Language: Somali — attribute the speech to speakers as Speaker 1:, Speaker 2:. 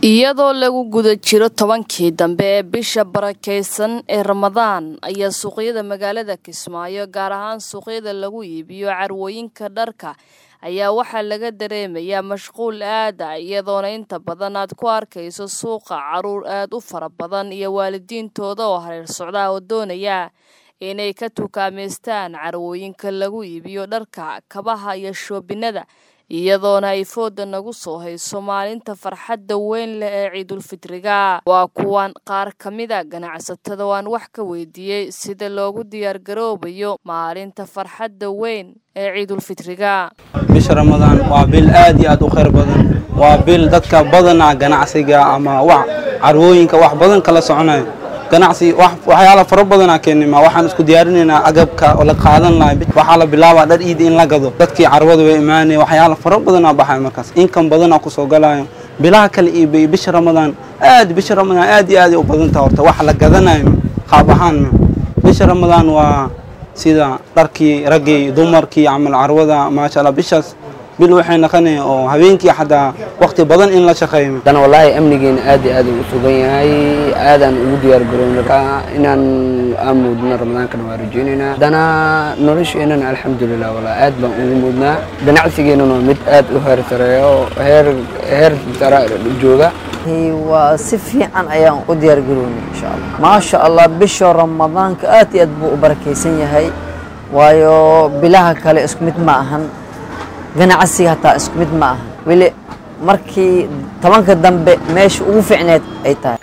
Speaker 1: iyadoo lagu guda jiro tobankii dambe ee bisha barakeysan ee ramadaan ayaa suuqyada magaalada kismaayo gaar ahaan suuqyada lagu iibiyo carwooyinka dharka ayaa waxaa laga dareemayaa mashquul aada iyadoona inta badan aad ku arkayso suuqa caruur aada u fara badan iyo waalidiintooda oo hareer socdaa oo doonaya inay ka tukaamaystaan carwooyinka lagu iibiyo dharka kabaha iyo shoobinada iyadoona ay fooda nagu soo hayso maalinta farxadda weyn leh ee ciidulfitriga waa kuwan qaar ka mida ganacsatada waan wax ka weydiiyey sida loogu diyaargaroobayo maalinta farxadda weyn ee ciidulfitriga
Speaker 2: bisha ramadaan waa bil aad iyo aad u khayr badan waa bil dadka badanaa ganacsiga ama wax carwooyinka wax badan kala soconayo ganacsi waxyaala fara badanaa keenima waxaan isku diyaarinaynaa agabka oo la qaadan lahay waxaa la bilaabaa dhar iida in la gado dadkii carwada way imaanaya waxyaala fara badanaa baxay markaas inkan badanaa kusoo galayo bilaha kale iyo bisha ramadaan aad bisha ramadaan aad iyo aad u badantaa horta wax la gadanayo qaab ahaan bisha ramadaan waa sida dharkii raggii dumarkii camal carwada maasha allah bishaas bil waxay naqanaya oo habeenkii xataa waqti badan in la shaqeeyo
Speaker 3: dan wallaahi amnigeena aad iyo aad u sugan yahay aadaan ugu diyaar garownaa inaan aan muudno ramadaankana waa rajeynaynaa haddana nolosheenana alxamdulilah wallaahi aad baan ugu muudnaa ganacsigeenana waa mid aad u heer sareeyo heer heer sare jooga
Speaker 4: waa si fiican ayaan u diyaar garownay insha allah maasha allah bisha ramadaanka aad iyo aad buu u barakaysan yahay waayo bilaha kale isku mid ma ahan ganacsiga hataa isku mid ma aha weli markii tobanka dambe meesha ugu fiicneed ay tahay